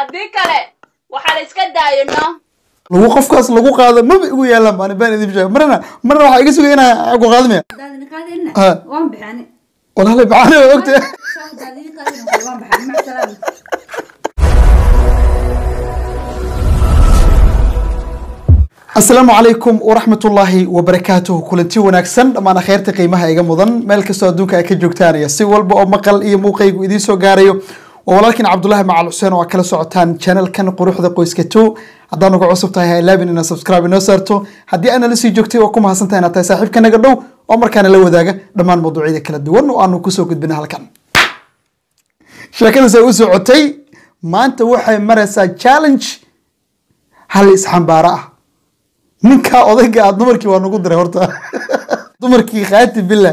haddii kale waxaa la iska daayo no lagu qofkaas lagu qaado maba igu yaalaan baan baan idin sheegay marna marna waxaa iga sugaya inaan ku qaadmaya haddaad idin qaadayna Ha. waan bixani walahi bacani waa ogtahay Soo haddaad idin qaadayna waan bixani mac salaam asalaamu calaykum waraxmatullaahi wabarakaatuhu kulanti wanaagsan dhammaan akheyrta qiimaha iga mudan meel kastoo adduunka ay ka joogtaan iyo si walba oo maqal iyo muuqaygu idiin soo gaarayo waa walaalkiin cabdulaahi macal xuseen oo aad kala socotaan channelkan quruxda qoyska two haddaan uga cusub tahay ha ilaabin inaad subscribe inoo saarto haddii aana la sii joogtay waa ku mahadsantahay inaad tahay saaxiibka naga dhow oo markaana la wadaaga dhammaan mawduucyada kala duwan oo aanu kusoo gudbina halkan sheekadaas ay u socotay maanta waxay maraysaa challenge hal isxambaaro ah ninkaa odayga ah dumarkii waa nagu diray horta dumarkii khaati bila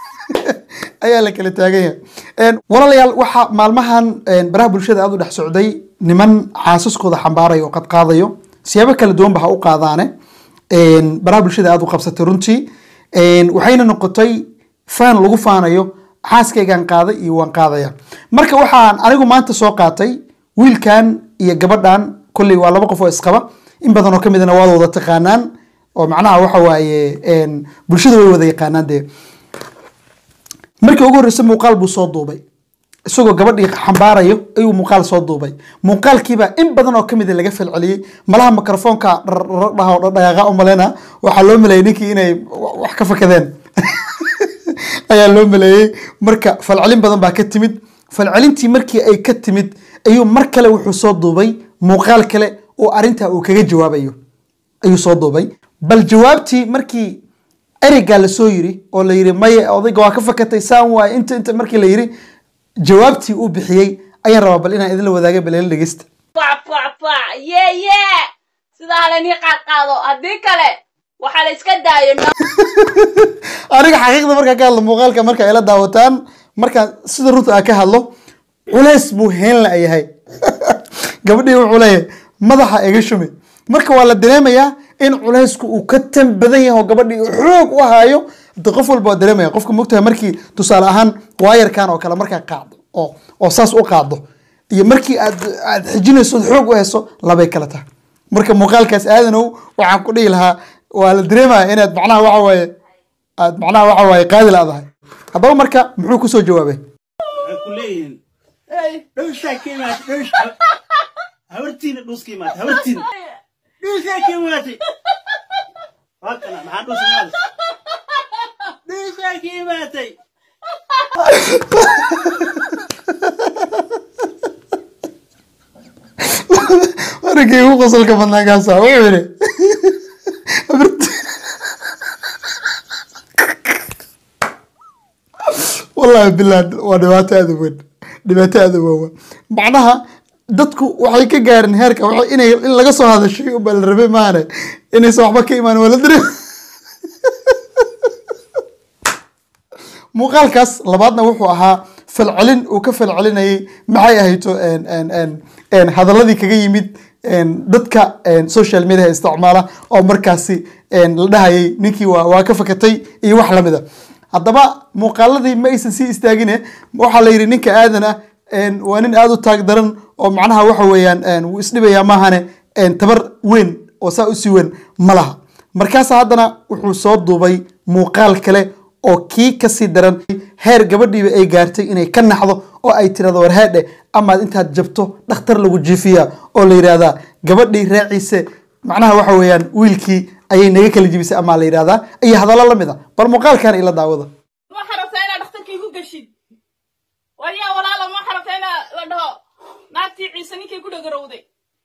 ayaa la kala taagan yahay walaalayaal waxaa maalmahan baraha bulshada aada u dhex socday niman xaasaskooda xambaarayo oo qadqaadayo siyaabo kala duwan ba ha u qaadaane baraha bulshada aada u qabsatay runtii waxayna noqotay faan lagu faanayo xaaskaygaan qaaday iyo waan qaadaya marka waxaan anigu maanta soo qaatay wiilkan iyo gabadhan kolley waa laba qof oo isqaba in badan oo kamidna waad wada taqaanaan oo macnaha waxa waaye bulshada way wada yaqaanaan dee markii ugu horreysay muuqaal buu soo duubay isagoo gabadhii xambaarayo ayuu muuqaal soo duubay muuqaalkiibaa in badan oo kamid laga falceliyey malaha mikrofoonka dhaha oo dhaqaaqa u maleyna waxaa loo maleeyay ninkii inay wax ka fakadeen ayaa loo maleeyey marka falcelin badan baa ka timid falcelintii markii ay ka timid ayuu mar kale wuxuu soo duubay muuqaal kale oo arrintaa uu kaga jawaabayo ayuu soo duubay bal jawaabtii markii ereygaa lasoo yiri oo la yiri maye odayga waa ka fakatay saan waaye inta inta markii la yiri jawaabtii uu bixiyey ayaan rabaa bal inaan idinla wadaaga bal ila dhegeysta fac fac fac yee yee sidaa halanii qaadqaado haddii kale waxaa la iska daayo no aniga xaqiiqda markaa ka hadlo muuqaalka marka ay la daawataan markaan sida runta aan ka hadlo culays buu heen la yahay gabadhii wuxuu leeyahay madaxa iga shumi marka waa la dareemayaa in culaysku uu ka tan badan yahay oo gabadhii xoog u haayo de qof walba waa dareemaya qofka mogtahay markii tusaale ahaan waayarkan oo kale markaa qaacdo oo oo saas u qaado iyo markii aad aad xijinayso ood xoog u hayso labay kala tahay marka muuqaalkaas aadanow waxaan ku dhihi lahaa waa la dareemaya inaad macnaha waxa waaye aad macnaha waxa waaye qaadi laadahay haddaba marka muxuu kusoo jawaabay waxay ku leeyihiin dhowshaa ka imaatay dhowsha habartiina dhuus ka imaatay habartiina dhuushaa ka imaatay waa kana maxaa dhuus imaatay dhuushaa ka imaatay aragay ugu qosolka badnaa kaasa wuxuu yidhi wallahi billah waa dhibaato aada u weyn dhibaato aada u waawa macnaha dadku waxay ka gaareen heerka waxay inay in laga soo hadashay unbaa la rabay maane inaysan waxba ka imaan waa la dareem muuqaalkaas labaadna wuxuu ahaa falcelin uu ka falcelinayay maxay ahayto hadaladii kaga yimid dadka social media isticmaala oo markaasi la dhahayay ninkii waa waa ka fakatay iyo wax lamid a haddaba muuqaaladii ma aysan sii istaagine waxaa la yidhi ninka aadan ah waa nin aada u taag daran oo macnaha waxa weeyaan wuu isdhibayaa maahane tabar weyn oo saa usii weyn ma laha markaasa haddana wuxuu soo duubay muuqaal kale oo kii kasii daran heer gabadhiiba ay gaartay inay ka naxdo oo ay tirahdo warhaadhe amaad intaad jabto dhakhtar lagu jiifiya oo la yidhahdaa gabadhii raaciise macnaha waxa weeyaan wiilkii ayay naga kala jibisay amaa la yidhahdaa iyo hadallo la mid a bal muuqaalkan ila daawada waxaa rabtaa inaad dhakhtarkii ku geshid waryaa walaala ma waxaa rabtaa inaa la dhaho naagtii ciise ninkay ku dhagarowday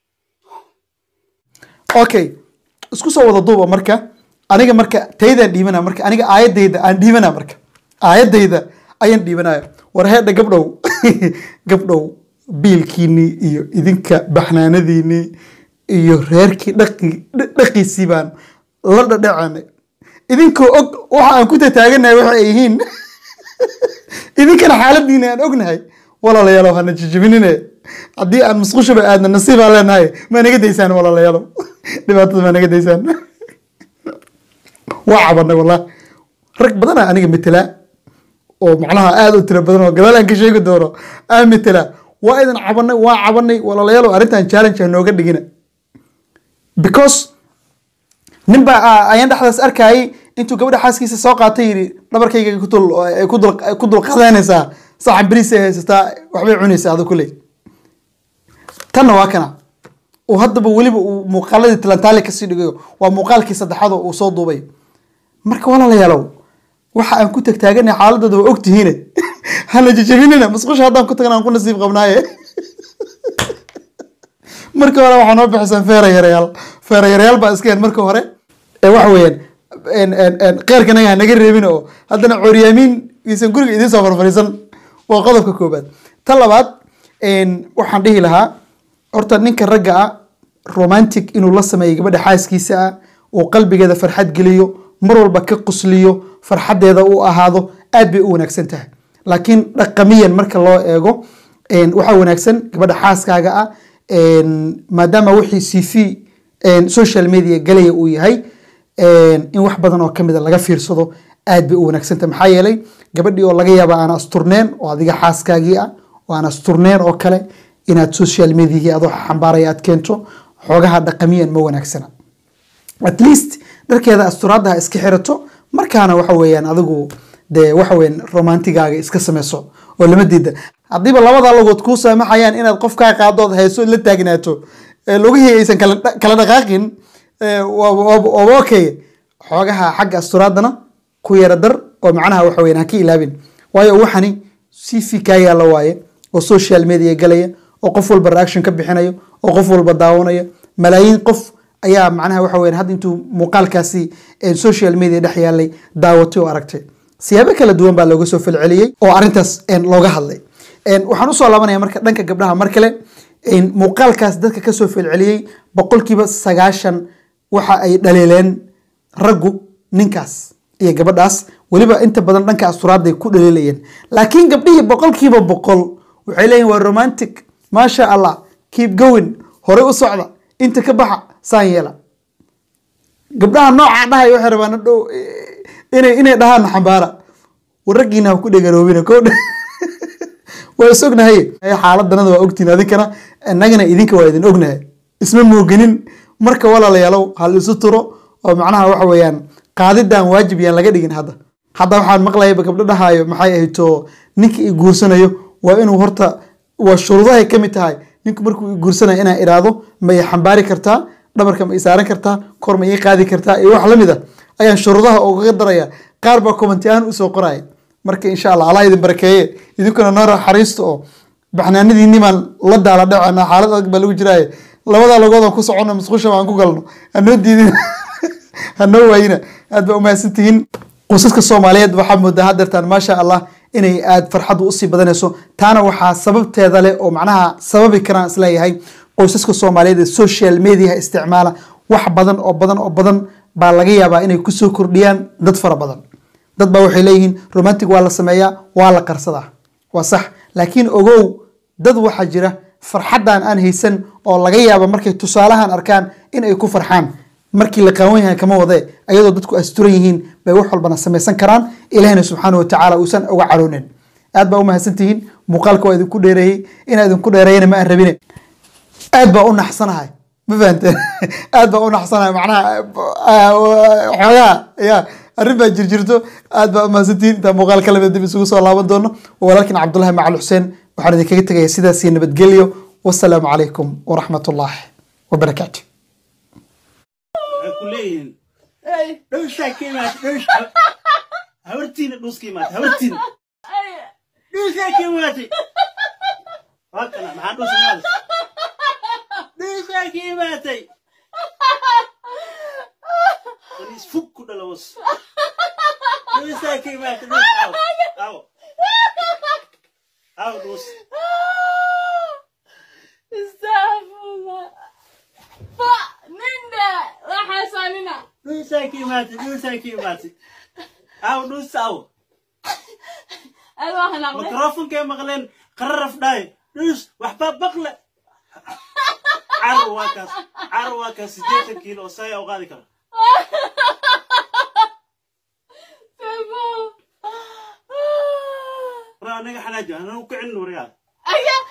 okay isku soo wada duuba marka aniga marka taydaan dhiibana marka aniga aayadayda aan dhiibana marka aayadayda ayaan dhiibanaya war heedha gabdhow gabdhow biilkiinii iyo idinka baxnaanadiinii iyo reerkii dhaqi dhaqiisii baan la dhadhacanay idinkoo og waxa aan ku tataaganahay waxa ay yihiin idinkana xaaladiina aan ognahay walaalayaalow hana jijibinine haddii aan musqushaba aadna nasiibaan leenahay ma naga daysaan walaalayaalow dhibaatada ma naga daysaan waa cabanay wallah rag badana aniga metelaa oo macnaha aada u tiro badan oo gadaal aan ka sheegi doono aan metelaa waa idin cabanay waa cabanay walaalayaalow arrintan challenge ha nooga dhigina because nin baa ah, ayaan dhexdaas arkayay intuu gabadha xaaskiisa soo qaatay yidhi dhabarkayga ku dul ay ku dul ku dul qadanaysaa saxan bariis ay haysataa waxbay cunaysaa adu kuley tanna waa kana uu haddaba weliba uu muuqaaladii talantaali kasii dhigayo waa muuqaalkii saddexaad oo uu soo duubay marka walaalayaalow waxa aan ku tagtaaganay xaaladooda waa ogtihiine hana jajabinina musqusha haddaan ku tagna aan ku nasiib qabnaaye marka hore waxaa noo bixisaan feera yareyaal feera yareyaal baa iska hen marka hore ee waxa weeyaan en- en- en, qeyrka naga ha naga reebin oo haddana coryaamiin iisan guriga idiin soo farfariisan waa qodobka koobaad ta labaad en, waxaan dhihi lahaa horta ninka ragga ah romantic inuu la sameeyo gabadha xaaskiisa ah uu qalbigeeda farxad geliyo mar walba ka qusliyo farxadeeda uu ahaado aad bay u wanaagsan tahay laakiin dhaqamiyan marka loo eego en, waxaa wanaagsan gabadha xaaskaaga ah en, maadaama wixii cv en, social media galaya uu yahay en, in wax badan oo kamida laga fiirsado aad bay u wanaagsan tahay maxaa yeelay gabadhii oo laga yaaba aan asturneen oo adiga xaaskaagii ah oo aan asturneen oo kale inaad social mediagii adoo xambaaraya aad keento xoogaha dhaqamiyan ma wanaagsana at least dharkeeda asturaadda ha iska xirato markaana waxa weeyaan adigu dee waxa weeyaan romantigaaga iska sameyso oo lama diida haddiiba labada lagood kuu saamaxayaan inaad qofkaa qaadood hayso la taagnaato ee lugihii aysan kala dha- kala dhaqaaqin ee, waa- waa waa okay xoogaha xagga asturaadana ku yara dar oo macnaha waxa weeyaan ha ka ilaabin waayo waxani cv kaa yaalla waaye oo social media galaya oo qof walba reaction ka bixinayo oo qof walba daawanaya malaayiin qof ayaa macnaha waxa weeyaan hadda intuu muuqaalkaasi ee social media dhex yaalay daawatay oo aragtay siyaabo kala duwan baa looga soo falceliyey oo arrintaas een, looga hadlay Een, waxaan usoo laabanaya marka dhanka gabdhaha mar kale een, muuqaalkaas dadka kasoo falceliyey boqolkiiba sagaashan waxa ay dhaliileen raggu ninkaas iyo gabadhaas weliba inta badan dhanka asturaadday ku dhaliilayeen laakiin gabdhihii boqolkiiba boqol waxay leeyihin waa romantic maasha allah keep going hore u socda inta ka baxa saan yeela gabdhaha noocaa dhahay waxay rabaan hadhow inay inay dhahaan xambaara waraggiina ha ku dhegaroobina ko waa is ognahay xaaladanada waa ogtiin adinkana innagana idinka waa idin ognahay isma mooganin marka walaalayaalow hal isu turo oo macnaha waxa weeyaan qaadidan waajib yaan laga dhigin hadda hadda waxaan maqlayaba gabdho dhahaayo maxay ahayto ninka i guursanayo waa inuu horta waa shuruudahay ka mid tahay ninku markuu i guursanayo inaan iraado ma i xambaari kartaa dhabarka ma i saaran kartaa kor ma ii qaadi kartaa iyo wax lamid a ayaan shuruudaha ugaga daraya qaar baa commenti ahaan usoo qoraya marka insha allah allah idin barakeeye idinkuna noo xariisto oo baxnaanadiinni baan la daala dhacana xaalad adag baa lagu jiraaye labadaa lagoodan ku socono musqusha baan ku galno hanoo diidin hanoo waayina aad baa umahadsan tihiin qoysaska soomaaliyeed waxaa moodaa hadeertaan maasha allah inay aad farxaddu usii badanayso taana waxaa sababteeda leh oo macnaha sababi karaan isleeyahay qoysaska soomaaliyeed ee social media isticmaala wax badan oo badan oo badan baa laga yaabaa inay kusoo kordhiyaan dad fara badan dad baa waxay leeyihiin romantic waa la sameeyaa waa la qarsadaa waa sax laakiin ogow dad waxaa jira farxaddan aan haysan oo laga yaaba markay tusaalahan arkaan in ay ku farxaan markii la qaawan yahay kama wade ayadoo dadku asturan yihiin bay wax walbana samaysan karaan ilahina subxaana watacaala uusan uga caroonin aad baa u mahadsantihiin muuqaalka waa idinku dheereeyey inaa idinku dheereeyana ma aan rabine aad baa u naxsanahay ma fahanteen aad baa u naxsanahay macnaha xoogaha ya arrin baa jirjirto aad baa u mahadsantihiin intaa muuqaal ka lamid dib isugu soo laaban doono walaalkin cabdullahi macal xuseen waxaan idinkaga tegaya sidaasii nabadgelyo wasalaamu calaykum waraxmat ullaahi wabarakaatu waxay ku leeyihiin Ay, dhowshaa ka imaatay dhowsh habartiina dhuuska imaatay habartiina ay, dhuusaa ka imaatay waa kana maxaa dhuus imaatay dhuusaa ka imaatay waliis fug ku dhalawas dhuusaa ka imaatay dhuus aw aw aw dhuus Astaghfirullah. Fa, ninda, waxaasaa nina. dhuusaa ka imaatay dhuusaa ka imaatay aw dhuus aw Aad waa hanaaqday. mikrofonkay maqleen qararaf dhaay dhus waxbaa baqle carur waa kaas carur waa kaas sideetan kiilo oo saya u qaadi kara Sabo. war anaga xanaajo anagu kicin waryaa Aya,